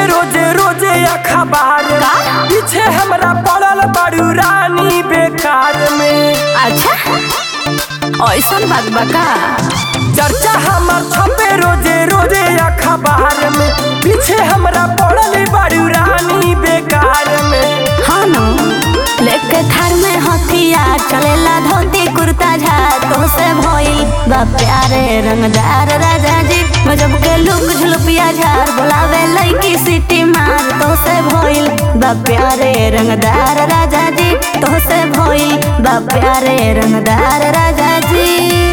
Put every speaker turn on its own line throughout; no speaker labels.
रोजे रोजे अखबार में पीछे हमरा पड़ल बड़ू रानी बेकार में
अच्छा ऐसन बात बा का
चर्चा हमर छपे रोजे रोजे अखबार में पीछे हमरा पड़ल बड़ू रानी बेकार में
हाँ नो लेके थार में हथियार चलेला धोती कुर्ता झार तो से भइल बा प्यारे रंगदार राजा जी गजब के लुक झुलपिया झार बोलावे लईकी सिटी मार तो से भइल बा प्यारे रंगदार राजा जी तो से भइल बा प्यारे रंगदार राजा जी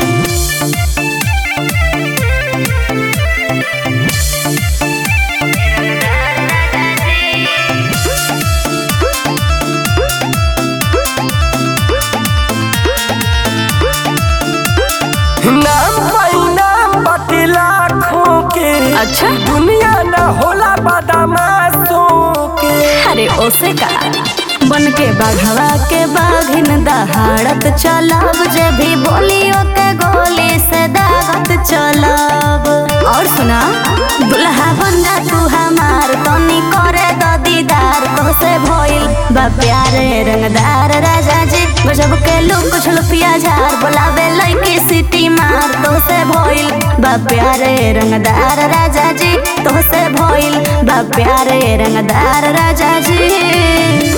नाम पाई नाम बाटे लाखों के
अच्छा
दुनिया न होला बदमाशों के
अरे ओसे का बन के बाघवा के बाघिन दहाड़त चलब जे भी बोलियो के गोली से दागत चलब और सुना दुल्हा बन जा तू हमार तनी करे द दीदार तो से भइल बा प्यारे रंगदार राजा जी गजब के लुक झुलपिया झार बोलावे लईकी सिटी मार तो से भइल बा प्यारे रंगदार राजा जी तो से भइल बा प्यारे रंगदार राजा जी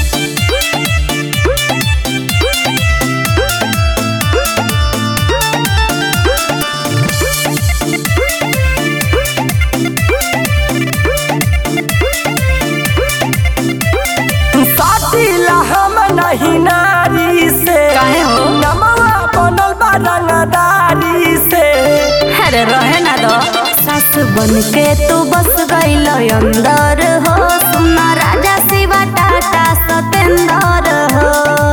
साथीला हम नहीं नारी से
काहे हो?
नमवा बनल बा रंगदारी से
अरे रहे ना दो सास बन के तू बस गईल अंदर हो सुना राजा शिवा टाटा सतेंदर हो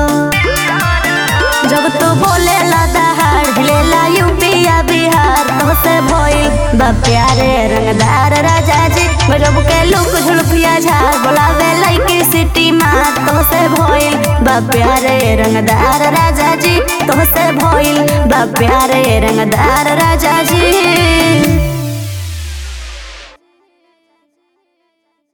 जब तू बोले ला दहाड़ हिलेला यूपीया बिहार तो से भइल बा प्यारे रंगदार राजा जी गजब के लुक झुलपिया झार बोलावे लईकी सिटी मार तो से भइल बा प्यारे रंगदार राजा जी तो से भइल बा प्यारे रंगदार राजा जी